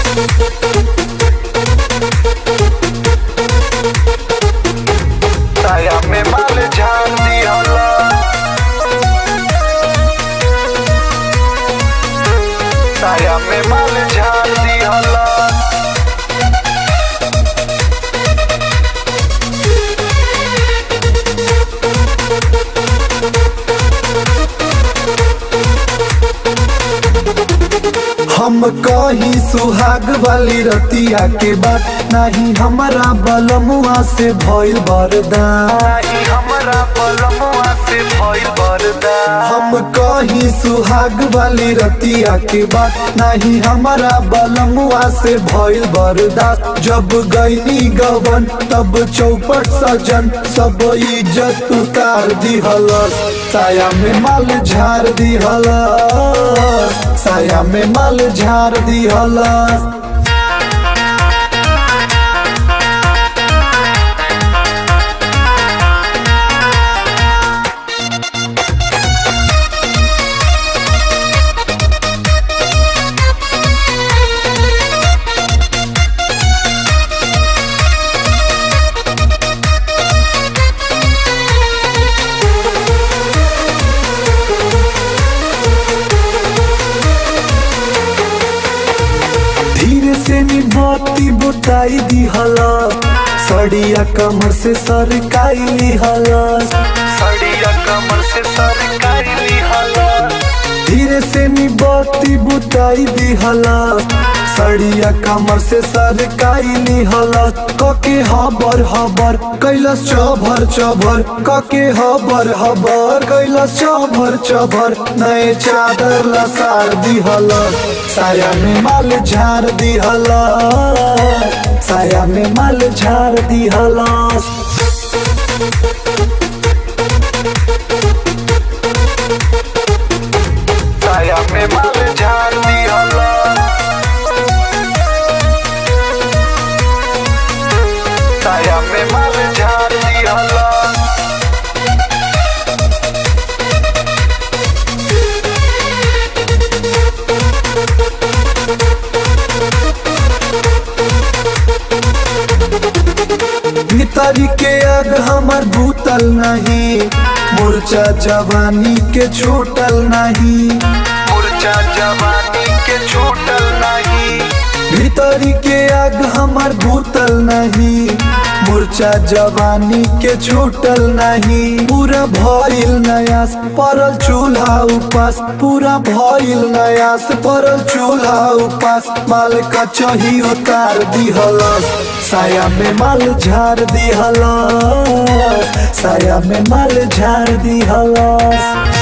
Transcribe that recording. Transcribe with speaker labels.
Speaker 1: साया में माल झाड़ दिहला साया में माल झाड़ दिहला
Speaker 2: हम कही सुहाग वाली रतिया के बात नहीं हमारा बलमुआ से भइल बरदान
Speaker 1: नाही हमरा बलमुआ से भइल बरदा
Speaker 2: हम कही सुहाग वाली रतिया के बात नहीं हमारा बलमुआ से भइल बरदास जब गईनी गवन तब चौपट सजन सब इज्जत उतार दिहलस साया में माल झाड़ दिहलस साया में माल झाड़ दिहलस धीरे से निभाती बुताई दिहला सड़िया कमर से सरकाई लिहला
Speaker 1: सड़िया कमर से सरकारी लिहला
Speaker 2: धीरे से निभाती बुताई दिहला सड़िया कमर से सरकाई लिहला कके हबर हबर कैलस चभर चभर कके हबर हबर कैलस चभर चभर नए चादर लसार दिहला साया में माल झाड़ दिहला साया में माल झाड़ दिहला
Speaker 1: साया में माल झाड़ दिहला साया में माल झाड़ दिहला
Speaker 2: भीतरी के आग हमर भूतल नहीं मूर्छा जवानी के छूटल नहीं
Speaker 1: मुरझा जवानी के छूटल नहीं
Speaker 2: भीतरी के आग हमर भूतल नहीं मूर्छा जवानी के छूटल नहीं पूरा भइल नयास परल चूल्हा उपास पूरा भइल नयास परल चूल्हा उपास माल का चही उतार दिहलस साया में माल झाड़ दिहलस साया में माल झाड़ दिहलस